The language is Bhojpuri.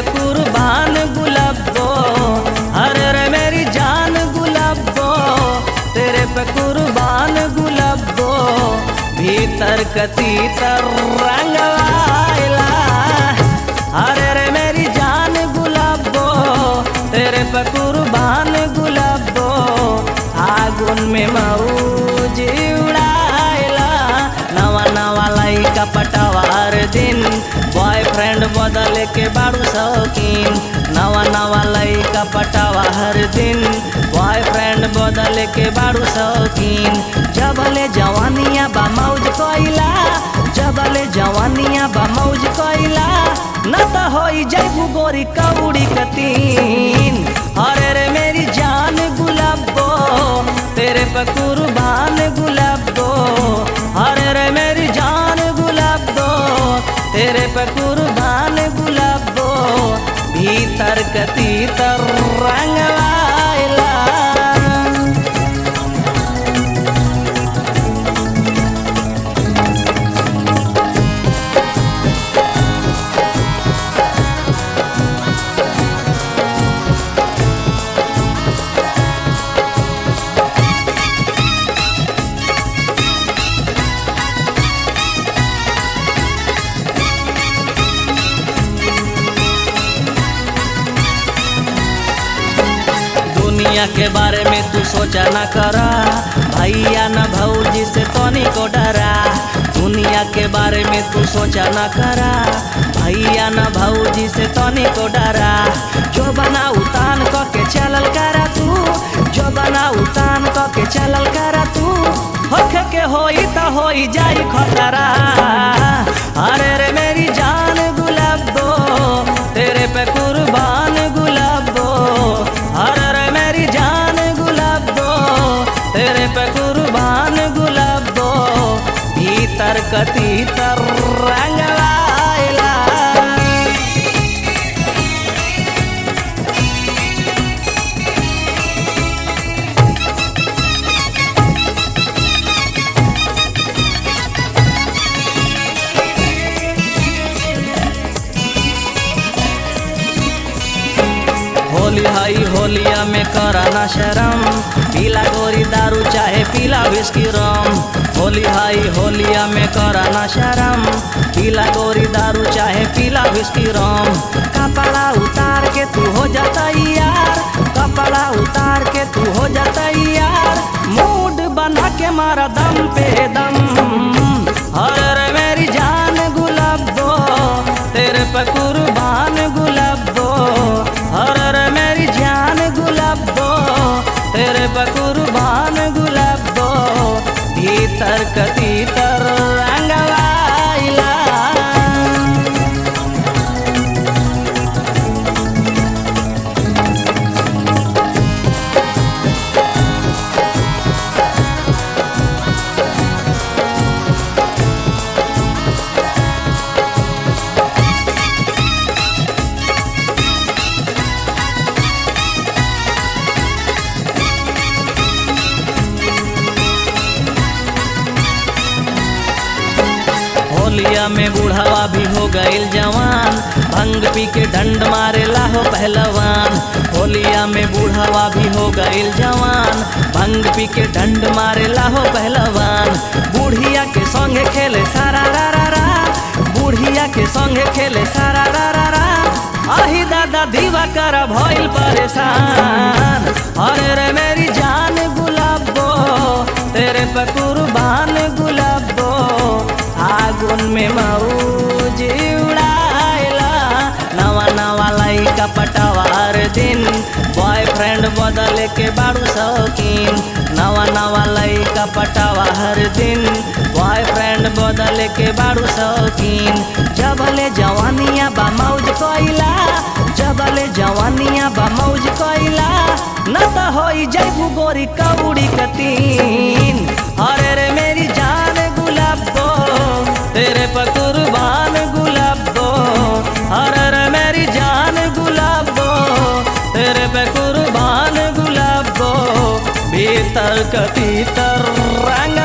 पे कुर्बान गुलाबो अरे रे मेरी जान गुलाबो तेरे पे कुर्बान गुलाबो भीतर कती तर रंगवाइला अरे रे मेरी जान गुलाबो तेरे पे कुर्बान गुलाबो आगुन में मऊज उड़ाइला नवा नवा लइका पटवार दिन बॉयफ्रेंड बदल के बाड़ू शौकीन नवा नवा लइका पटावा हर दिन बॉयफ्रेंड बदल के बाड़ू शौकीन जबले जवानिया बा मौज कोइला जबले जवानिया बा मौज कोइला न त होई जैबू गोरी कौड़ी कतीन अरे रे मेरी जान गुलाबो तेरे पे कुर्बान गुलाबो अरे रे मेरी जान गुलाबो तेरे पे कुर्बान गुलाबो भीतर कती तर रंगवाइला दुनिया के बारे में तू सोचा न करा भैया न भौजी से तनी को डरा दुनिया के बारे में तू सोचा न करा भैया न भौजी से तनी को डरा जो बना उतान क के चलल करा तू जो बना उतान क के चलल करा तू होख के होई त होई जाई खतरा अरे रे मेरी जान गुलाबो तेरे पे कुर्बान गुलाबो अरे रे मेरी जान गुलाबो तेरे पे कुर्बान गुलाबो भीतर कती तर रंगवाइला होली हाई होलिया में कराना शरम पीला गोरी दारू चाहे पीला विस्की रम होली हाई होलिया में कराना शरम पीला गोरी दारू चाहे पीला विस्की रम कपड़ा उतार के तू हो जाता यार कपड़ा उतार के तू हो जाता यार मूड बना के मारा दम पे दम अरे मेरी जान गुलाबो तेरे पे कुर्बान गुलाबो अरे मेरी जान गुलाबो तेरे पे कुर्बान गुलाबो भीतर कती तर रंगवाइला होलिया में बूढ़ावा भी हो गईल जवान भंग पी के डंड मारे लाहो पहलवान होलिया में बूढ़ावा भी हो गईल जवान भंग पी के डंड मारे लाहो पहलवान बूढ़िया के संगे खेले सारा रा रा रा बूढ़िया के संगे खेले सारा रा रा रा आही दादा दीवा कर भइल परेशान अरे रे मेरी जान गुलाबो तेरे पे कुर्बान गुलाबो आगुन में मऊज उड़ाइला नवा नवा लइका पटवार दिन बॉयफ्रेंड बदल के बाड़ू शौकीन नवा नवा लइका पटावा हर दिन बॉयफ्रेंड बदल के बाड़ू शौकीन जबले जवानिया बा मौज कोइला जबले जवानिया बा मौज कोइला न त होई जैबू गोरी कौड़ी कतीन अरे रे मेरी जान गुलाबो तेरे पर कुर्बान गुलाबो अरे रे मेरी जान गुलाबो तेरे पे कुर्बान गुलाबो भीतर कतीतर रंग